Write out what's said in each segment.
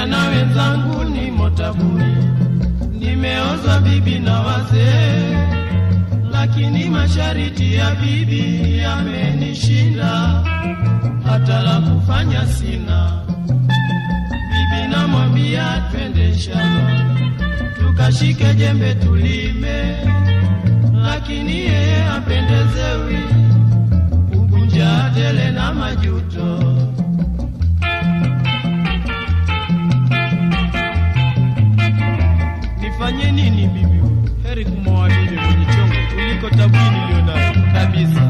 Vijana wenzangu ni motabuni, nimeozwa bibi na wazee, lakini mashariti ya bibi yamenishinda, hata la kufanya sina. Bibi namwambia twende shamba, tukashike jembe tulime, lakini yeye hapendezewi, ukunja tele na majuto. Nifanye nini bibi? Heri kumwoa bibi mwenye chongo kuliko tabuni nilionayo kabisa.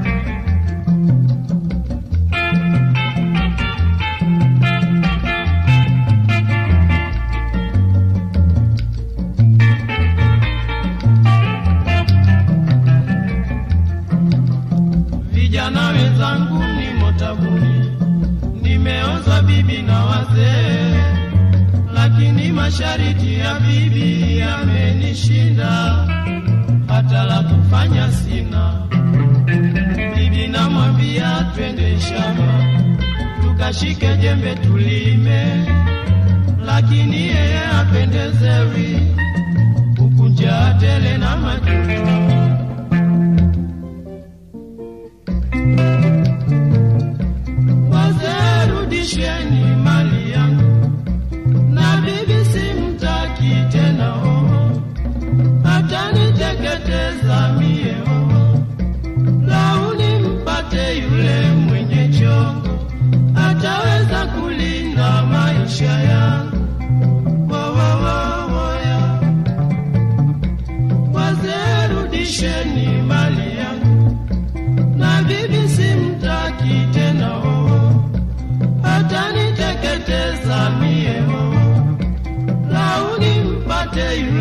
Vijana wenzangu ni motabuni, nimeoza bibi na wazee lakini mashariti ya bibi yamenishinda, hata la kufanya sina. Bibi namwambia twende shamba, tukashike jembe tulime, lakini yeye hapendezewi, ukunja tele na majuto. Wazee, rudisheni mali yangu na bibi simtaki tena oho, ataniteketeza mie oho. Launi mpate yule mwenye chongo, ataweza kulinda maisha yangu. Wowowowoya, wazee rudisheni mali yangu, na bibi simtaki tena oho, ataniteketeza mie oho launi mpate yule